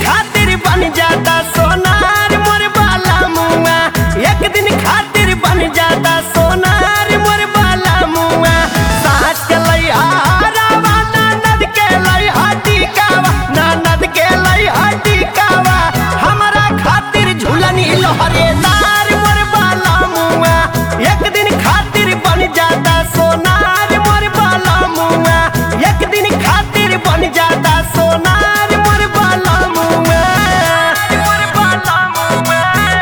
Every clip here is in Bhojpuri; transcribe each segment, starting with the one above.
खातिर बन जाता सोनार मोर बाला मुआ एक दिन खातिर बन जाता सोनार मोर बाला मुआ सास के लैया रावा ननद के लैया टिकावा ननद के लैया टिकावा हमरा खातिर झूलनी लहरेदार मोर बाला मुआ एक दिन खातिर बन जाता सोनार मोर बाला मुआ एक दिन खातिर बन जाता सोनार मोर बाला मुआ मोर बाला मुआ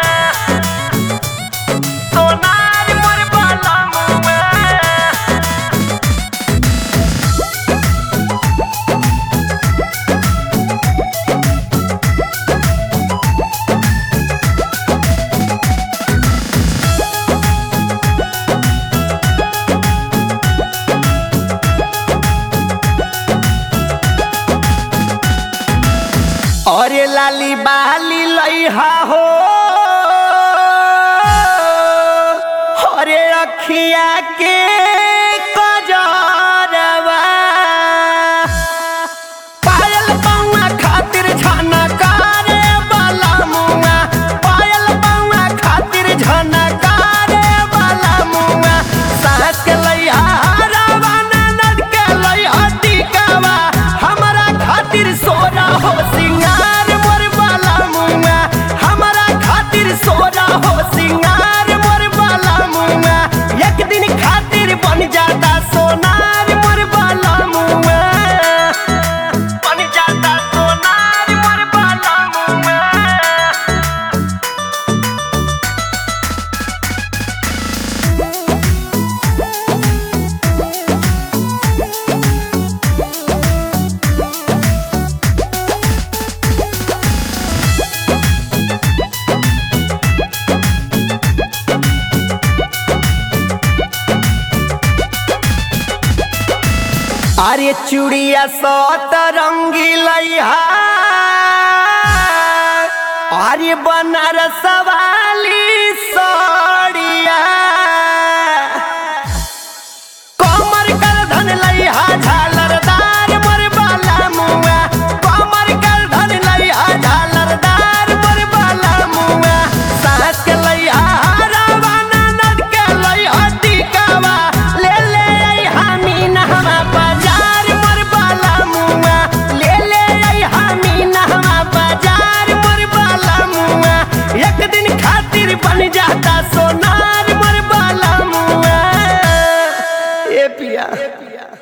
सोनार मोर बाला मुआ अरे लाली बाली लइहा हो अरे अखिया के कजरवा पायल बउआ खातिर झनकारे वाला मुआ पायल बउआ खातिर झनकारे वाला मुआ सास के लइहा रावा ननद के लइहा टिकावा हमरा खातिर सोना हो सिंगार मोर वाला मुआ हमरा खातिर सोना हो सिंगार मोर वाला मुआ एक दिन खातिर बन जाता सोनार मोर वाला मुआ बन जाता सोनार मोर बाला मुआ अरे चूड़िया सत रंगी लइहा अरे बनारस वाली साड़िया कमर कर धन लइहा झालरदार मोर बाला मुआ कमर कर धन लइहा झालरदार मोर बाला मुआ सास के लइहा रावा ननद के लइहा टिकावा ले ले अइहा मीनहवा बाजार मोर बाला मुआ ले ले अइहा मीनहवा बाजार मोर बाला मुआ एक दिन खातिर बन जाता सोनार